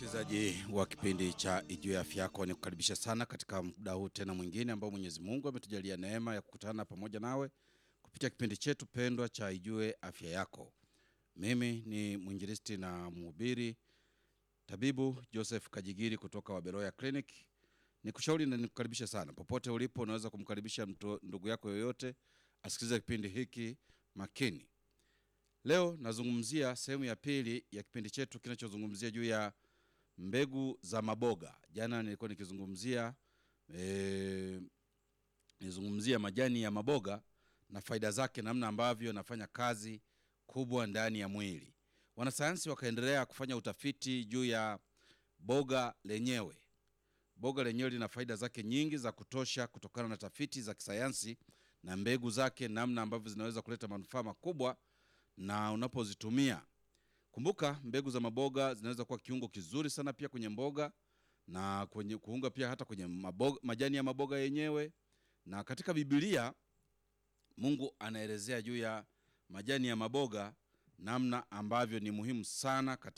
Msikilizaji wa kipindi cha Ijue Afya Yako, ni kukaribisha sana katika muda huu tena mwingine ambao Mwenyezi Mungu ametujalia neema ya kukutana pamoja nawe kupitia kipindi chetu pendwa cha Ijue Afya Yako. Mimi ni mwinjilisti na mhubiri tabibu Joseph Kajigiri kutoka Waberoya Clinic. Nikushauri na nikukaribisha sana popote ulipo, unaweza kumkaribisha mtu, ndugu yako yoyote asikilize kipindi hiki makini. Leo nazungumzia sehemu ya pili ya kipindi chetu kinachozungumzia juu ya mbegu za maboga. Jana nilikuwa nikizungumzia e, nizungumzia majani ya maboga na faida zake, namna ambavyo yanafanya kazi kubwa ndani ya mwili. Wanasayansi wakaendelea kufanya utafiti juu ya boga lenyewe. Boga lenyewe lina faida zake nyingi za kutosha kutokana na tafiti za kisayansi na mbegu zake, namna ambavyo zinaweza kuleta manufaa makubwa na unapozitumia. Kumbuka mbegu za maboga zinaweza kuwa kiungo kizuri sana pia kwenye mboga na kwenye kuunga pia hata kwenye maboga, majani ya maboga yenyewe. Na katika Biblia Mungu anaelezea juu ya majani ya maboga namna ambavyo ni muhimu sana katika